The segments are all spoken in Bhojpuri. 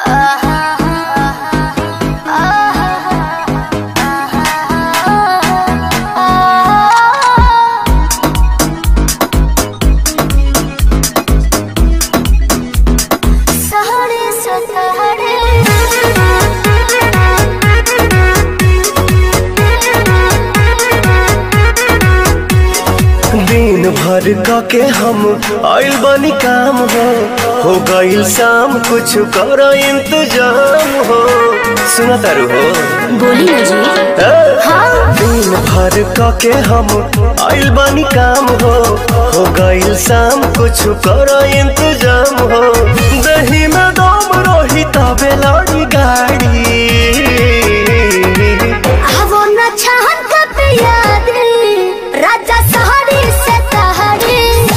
दिन भर क के हम आइल बनी काम हो हो गइल शाम कुछ कर इंतजाम हो सुना तारू हो बोली ना जी ए? हाँ दिन भर क के हम आइल बनी काम हो हो गइल शाम कुछ कर इंतजाम हो दही में दम रही तबे लड़ी गाड़ी वो न छहन कब याद राजा सहारे से तहारे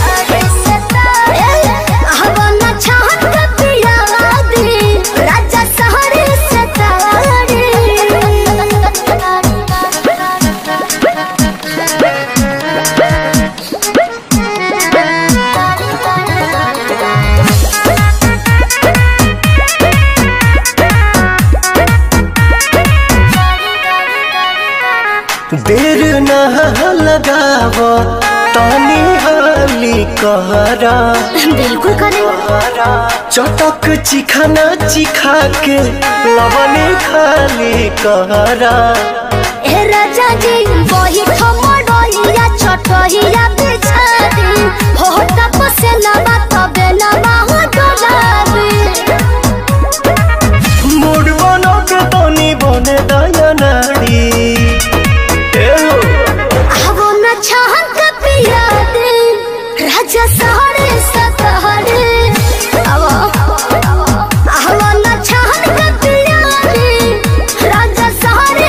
वो न छहन कब याद राजा सहारे से देर न लगाव तानी हाली कहरा बिल्कुल करें चटक चिखाना चिखा के लवने खाली कहरा ए राजा जी वही ठमडोहिया छोटहिया बिछा दी हो तप से लबा तबे लबा हो डोलाबी मूड बनो के तनी बने दया नाड़ी ए हो, आवो न छहन का पिया दे राजा सहारे सतहरे आवो आवो न छहन का पिया दे राजा सहारे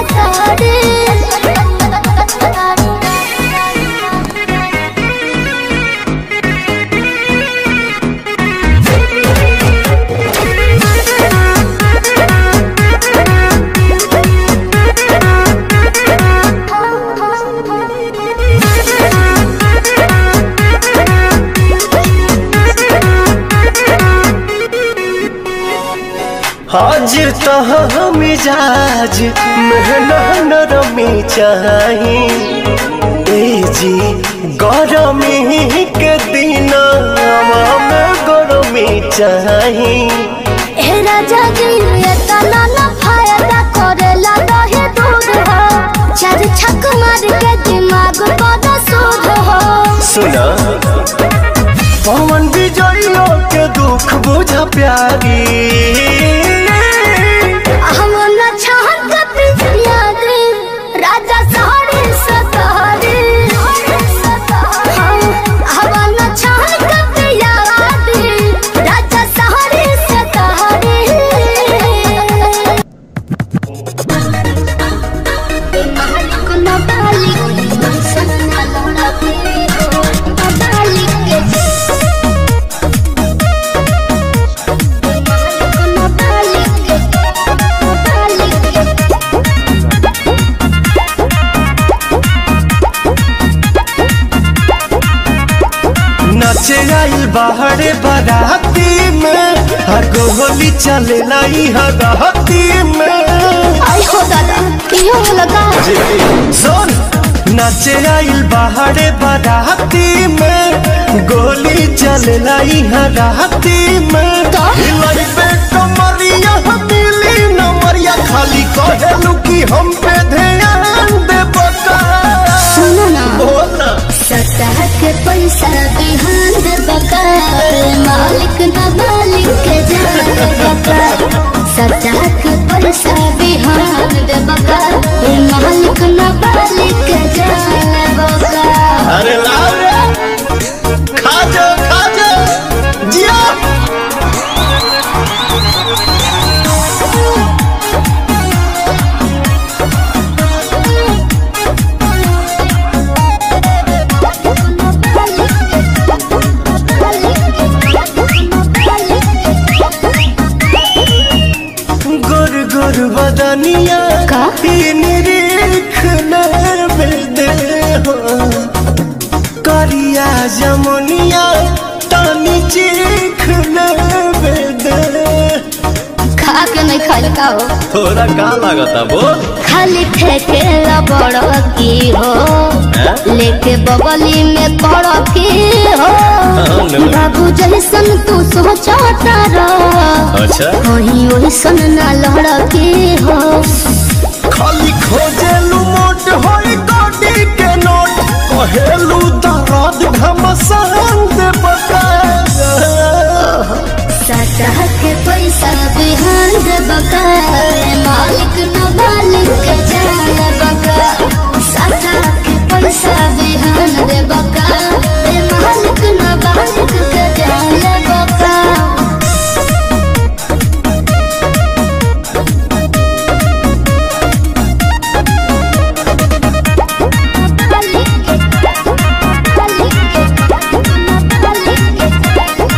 हाजिर तो मिजाज मेहना नरमी चाही ए जी गरमी के दिन में गरमी चाही ए राजा जी ये तना ना फायदा करेला दहे दूध हो चार छक मार के दिमाग बद सूद हो सुना पवन विजयो के दुख बुझा प्यारी हम न छहन का पिया दे राजा सहारे सतहरे हम न छहन का पिया दे राजा सहारे सतहरे नाचे आइल बाहरे बाराती में हगो होली चले लाई हगहती में आई हो दादा इहो लगा सुन नाचे आइल बाहरे बाराती में गोली चले लाई हराती में का? हिलाई पे कमरिया हथेली नमरिया खाली कहेलू कि हम पे ध्यान दे बता सुनो ना बोला सतह के पैसा बिहान दे बकार मालिक न मालिक के जान बकार सतह के पैसा बिहान दे बकार मालिक न मालिक के जान बकार अरे लाओ रे खा जा खा जा जिया गोर गोर बदनिया का? तीन रेख दे हो करिया जमुनिया तानी चीख दे नहीं खाई का हो थोड़ा का लागता बोल खाली फेंके बड़ की हो हैं? लेके बगली में पड़ की हो हाँ, ले। बाबू जैसन तू सोचता रह अच्छा वही वैसन ना लड़ की हो खाली खोजेलू मोट होई गोडी के नोट कहेलू दर्द घमसान दे बका सतह के पैसा बिहान दे बका मालिक न मालिक के जान बका सतह के पैसा बिहान दे बका ए मालिक न मालिक के जान बका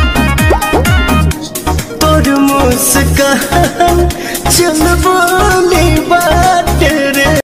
तोर मुस्कान चलबो